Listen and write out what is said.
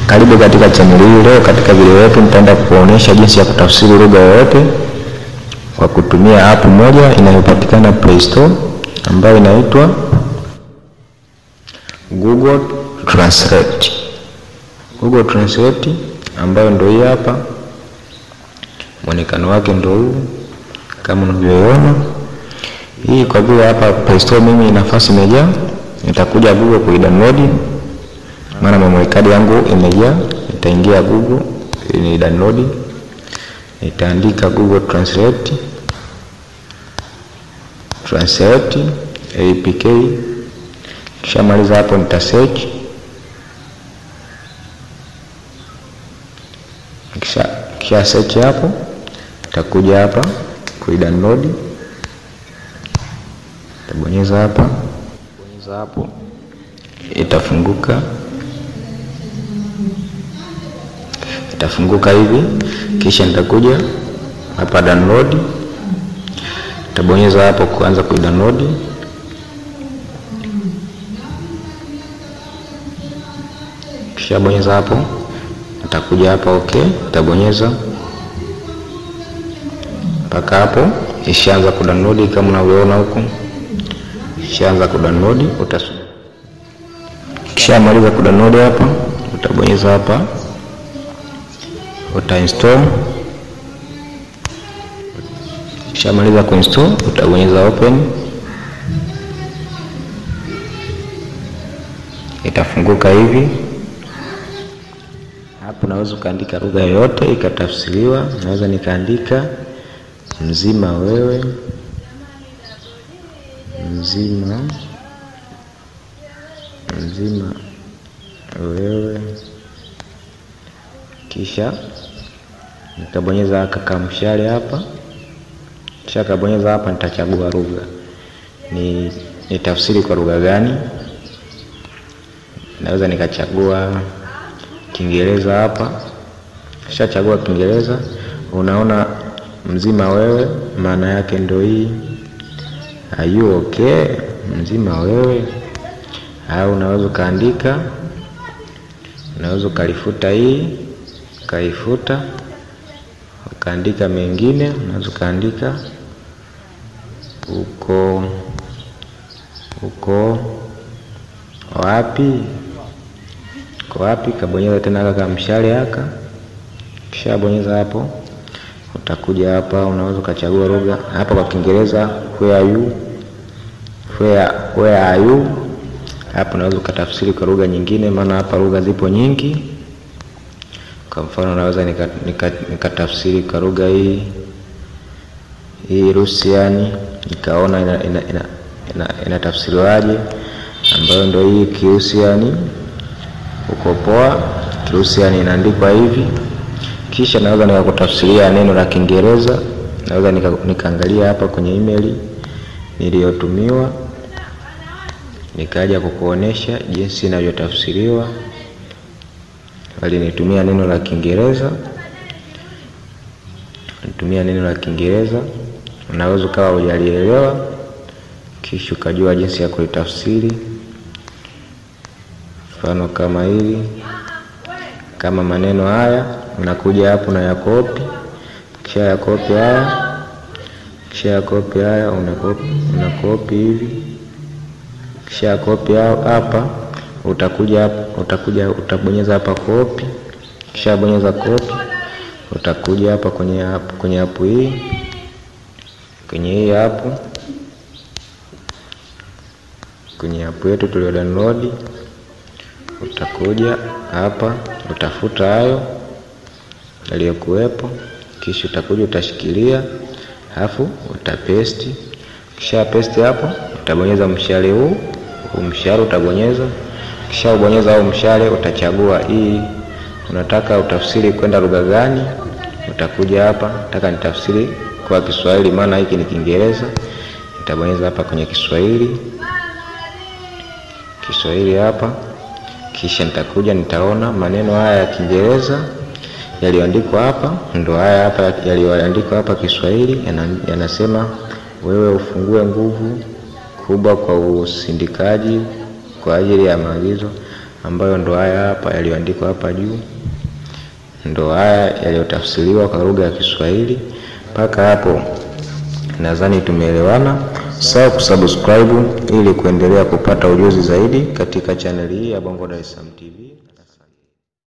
Karibu katika chaneli hii. Leo katika video yetu nitaenda kuonyesha jinsi ya kutafsiri lugha yoyote kwa kutumia app moja inayopatikana Play Store ambayo inaitwa Google Translate. Google Translate ambayo ndio hii hapa, mwonekano wake ndio huu kama unavyoona. Hii kwa vile hapa Play Store mimi nafasi imejaa, nitakuja Google kuidownload maana memory card yangu imejaa. Nitaingia Google ni download, nitaandika Google Translate Translate APK. Kishamaliza hapo, nita search kisha, kisha search hapo, nitakuja hapa kuidownload, nitabonyeza hapa, bonyeza hapo, itafunguka itafunguka hivi, kisha nitakuja hapa download, nitabonyeza hapo kuanza kuidownload. Kisha bonyeza hapo, nitakuja hapa okay, nitabonyeza mpaka hapo ishaanza kudownload kama unavyoona huku, ishaanza kudownload. Utasubiri kisha maliza kudownload hapa, utabonyeza hapa uta install. Ukishamaliza kuinstall utabonyeza open, itafunguka hivi. Hapo naweza ukaandika lugha yoyote ikatafsiriwa. Naweza nikaandika mzima wewe, mzima mzima wewe kisha nitabonyeza kaka mshale hapa, kisha kabonyeza hapa, nitachagua lugha ni nitafsiri kwa lugha gani. Naweza nikachagua Kiingereza hapa, kisha chagua Kiingereza. Unaona mzima wewe, maana yake ndio hii, are you okay, mzima wewe. Au unaweza ukaandika, unaweza ukalifuta hii ukaifuta ukaandika mengine, unaweza ukaandika uko uko wapi, uko wapi. Kabonyeza tena kaka mshale haka, kisha bonyeza hapo, utakuja hapa, unaweza ukachagua lugha hapa. Kwa Kiingereza where are you, where, where are you. Hapa unaweza ukatafsiri kwa lugha nyingine, maana hapa lugha zipo nyingi. Kwa mfano naweza nikatafsiri nika kwa lugha hii hii Rusiani, nikaona inatafsiriwaje, ina, ina, ina ambayo ndio hii Kirusiani. Uko poa, Kirusiani inaandikwa hivi. Kisha naweza nikakutafsiria neno la Kiingereza, naweza nikaangalia nika hapa kwenye email niliyotumiwa, nikaja kukuonesha jinsi inavyotafsiriwa walinitumia neno la Kiingereza, nitumia neno la Kiingereza. Unaweza ukawa hujalielewa, kisha ukajua jinsi ya kulitafsiri. Mfano kama hili, kama maneno haya, unakuja hapo na yakopi, kisha yakopi haya, kisha yakopi haya, unakopi unakopi hivi, kisha yakopi hapa utakuja hapa, utakuja utabonyeza hapa copy, kisha bonyeza copy, utakuja hapa kwenye hapo kwenye hapo hii kwenye hii hapo kwenye hapo yetu tulio download, utakuja hapa utafuta hayo yaliyokuwepo, kisha utakuja utashikilia, alafu utapesti. Kisha paste hapo, utabonyeza mshale huu, huu mshale utabonyeza kisha ubonyeza au mshale utachagua hii unataka utafsiri kwenda lugha gani. Utakuja hapa, nataka nitafsiri kwa Kiswahili, maana hiki ni Kiingereza. Nitabonyeza hapa kwenye Kiswahili, Kiswahili hapa, kisha nitakuja nitaona maneno haya ya Kiingereza yaliyoandikwa hapa, ndo haya hapa yaliyoandikwa hapa Kiswahili, yanasema wewe ufungue nguvu kubwa kwa usindikaji kwa ajili ya maagizo ambayo ndo haya hapa yaliyoandikwa hapa juu, ndo haya yaliyotafsiriwa kwa lugha ya Kiswahili. Mpaka hapo nadhani tumeelewana. Sawa kusubscribe ili kuendelea kupata ujuzi zaidi katika chaneli hii ya Bongo Dar es Salaam TV.